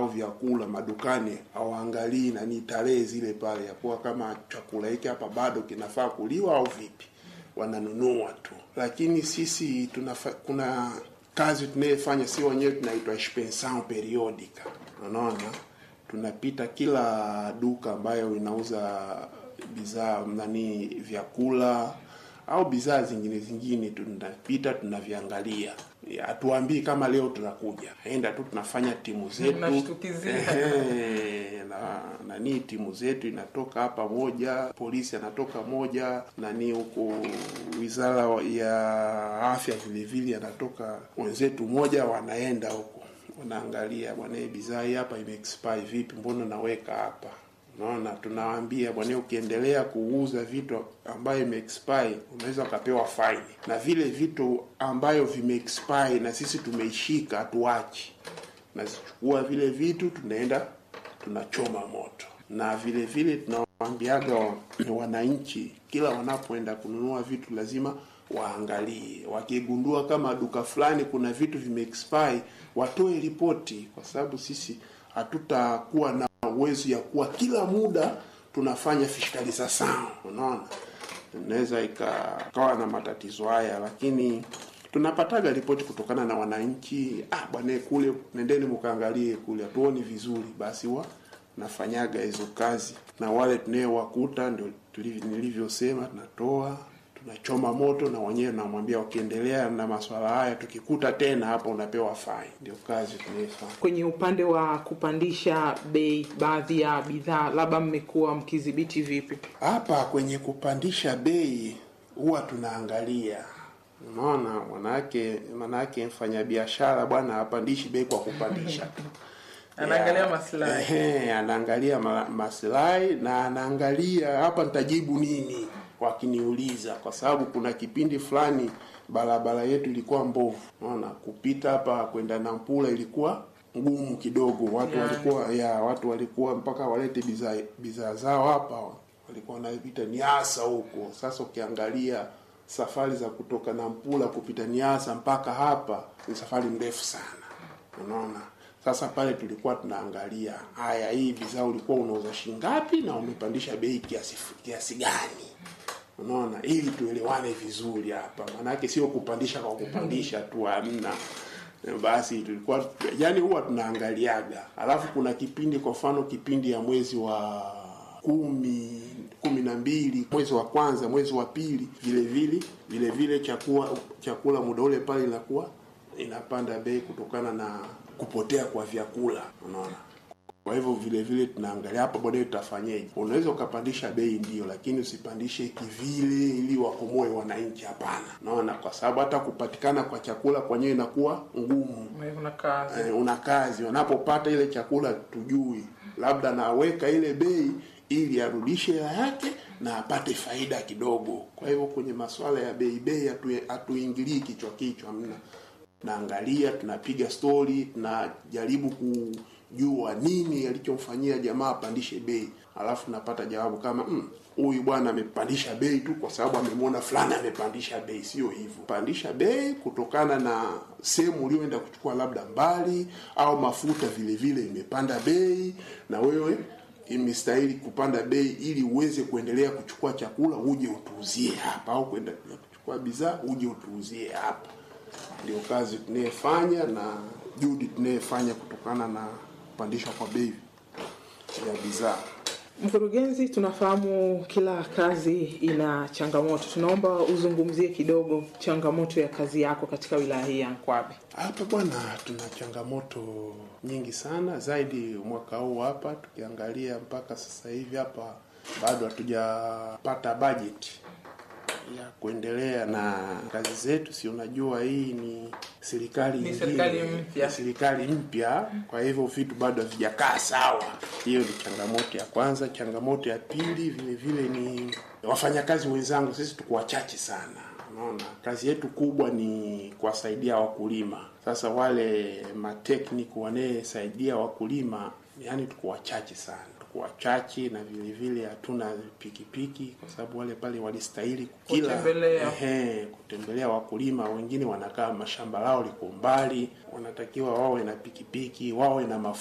au vyakula madukani hawaangalii nani tarehe zile pale ya kuwa kama chakula hiki hapa bado kinafaa kuliwa au vipi, wananunua tu. Lakini sisi tunafa, kuna kazi tunayefanya si wenyewe tunaitwa expansion periodica, unaona tunapita kila duka ambayo inauza bidhaa nani vyakula au bidhaa zingine zingine, tunapita tunaviangalia. Hatuambii kama leo tunakuja, enda tu tunafanya timu zetu Mnashtukizia. Ehe, na nani timu zetu inatoka hapa moja, polisi anatoka moja, nani huko wizara ya afya vile vile anatoka wenzetu moja, wanaenda huko wanaangalia, bwana, hii bidhaa hii hapa imeexpire vipi, mbona naweka hapa Unaona, tunawaambia bwana, ukiendelea kuuza vitu ambayo imeexpire unaweza ukapewa faini, na vile vitu ambayo vimeexpire na sisi tumeishika hatuachi, nazichukua vile vitu tunaenda tunachoma moto, na vile vile tunawaambiaga wananchi kila wanapoenda kununua vitu lazima waangalie, wakigundua kama duka fulani kuna vitu vimeexpire watoe ripoti, kwa sababu sisi hatutakuwa na uwezo ya kuwa kila muda tunafanya fiscalization. Unaona, inaweza ikawa na matatizo haya, lakini tunapataga ripoti kutokana na wananchi. Ah, bwana kule, nendeni mkaangalie kule, hatuoni vizuri, basi wa nafanyaga hizo kazi, na wale tunayewakuta ndio tuliv- nilivyosema, tunatoa tunachoma moto, na wenyewe namwambia wakiendelea na maswala haya, tukikuta tena hapa unapewa fine. Ndio kazi tunayofanya. Kwenye upande wa kupandisha bei baadhi ya bidhaa, labda mmekuwa mkidhibiti vipi? Hapa kwenye kupandisha bei huwa tunaangalia, unaona, manake manake mfanyabiashara bwana hapandishi bei kwa kupandisha tu Anaangalia Ya, maslahi. ehe, anaangalia ma, maslahi na anaangalia hapa nitajibu nini wakiniuliza, kwa sababu kuna kipindi fulani barabara yetu ilikuwa mbovu, unaona, kupita hapa kwenda Nampula ilikuwa ngumu kidogo, watu Ya. walikuwa ya watu walikuwa mpaka walete bidhaa bidhaa zao hapa, walikuwa wanapita Niasa huko. Sasa ukiangalia safari za kutoka Nampula kupita Niasa mpaka hapa ni safari ndefu sana, unaona. Sasa pale tulikuwa tunaangalia haya, hii bidhaa ulikuwa unauza shilingi ngapi na umepandisha bei kiasi kiasi gani, unaona, ili tuelewane vizuri hapa, maanake sio kupandisha kwa kupandisha tu, hamna. Basi tulikuwa yani, huwa tunaangaliaga, alafu kuna kipindi, kwa mfano kipindi ya mwezi wa kumi kumi na mbili mwezi wa kwanza mwezi wa pili vile vile vile vile chakula chakula muda ule pale inakuwa inapanda bei kutokana na kupotea kwa vyakula unaona kwa hivyo vile vile tunaangalia hapa baadaye tutafanyeje unaweza ukapandisha bei ndio lakini usipandishe kivile ili wakomoe wananchi hapana unaona kwa sababu hata kupatikana kwa chakula kwenyewe inakuwa ngumu Una kazi. eh, una kazi wanapopata ile chakula tujui labda naweka ile bei ili arudishe hela yake na apate faida kidogo kwa hivyo kwenye masuala ya bei bei hatu- hatuingilii kichwa kichwa mna naangalia tunapiga stori tunajaribu kujua nini alichomfanyia jamaa apandishe bei alafu napata jawabu kama "Mm, huyu bwana amepandisha bei tu kwa sababu amemwona fulani amepandisha bei sio hivyo pandisha bei kutokana na sehemu ulioenda kuchukua labda mbali au mafuta vile vile imepanda bei na wewe imestahili kupanda bei ili uweze kuendelea kuchukua chakula uje utuuzie hapa au kwenda kuchukua bidhaa uje utuuzie hapa ndio kazi tunayefanya na juhudi tunayefanya kutokana na kupandishwa kwa bei ya bidhaa Mkurugenzi, tunafahamu kila kazi ina changamoto. Tunaomba uzungumzie kidogo changamoto ya kazi yako katika wilaya hii ya Nkwabe. Hapa bwana, tuna changamoto nyingi sana zaidi mwaka huu hapa, tukiangalia mpaka sasa hivi hapa bado hatujapata bajeti ya kuendelea na kazi zetu. Si unajua hii ni serikali Ni nyingine, serikali mpya. ni serikali mpya, kwa hivyo vitu bado havijakaa sawa. Hiyo ni changamoto ya kwanza. Changamoto ya pili vile vile ni wafanyakazi wenzangu, sisi tuko wachache sana. Unaona, kazi yetu kubwa ni kuwasaidia wakulima. Sasa wale matekniki wanayesaidia wakulima, yani tuko wachache sana tuko wachache na vile vile hatuna pikipiki kwa sababu wale pale walistahili kila Kutembelea. ehe, kutembelea wakulima. Wengine wanakaa mashamba lao liko mbali, wanatakiwa wawe na pikipiki, wawe na mafuta